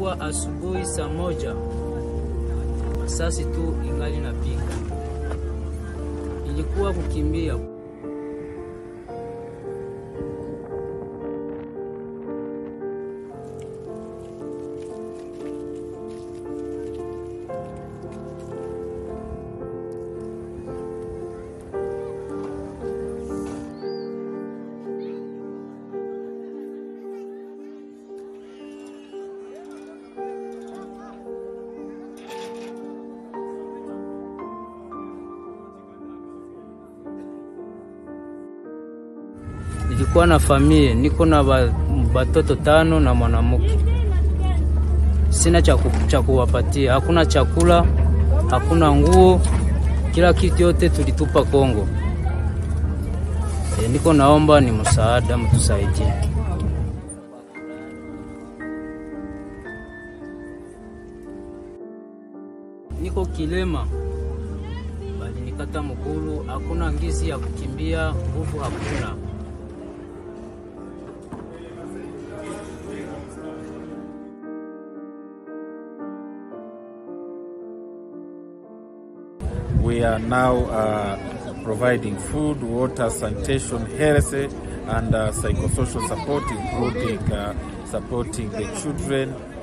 Ilikuwa asubuhi saa moja, masasi tu ingali napiga. Ilikuwa kukimbia. Nilikuwa na familia, niko na ba- batoto tano na mwanamke. Sina cha ku- cha kuwapatia, hakuna chakula, hakuna nguo, kila kitu yote tulitupa Kongo. E, niko naomba ni msaada, mtusaidie. Niko kilema, bali nikata mgulu, hakuna ngizi ya kukimbia, nguvu hakuna. We are now uh, providing food, water, sanitation, health, and uh, psychosocial support, including uh, supporting the children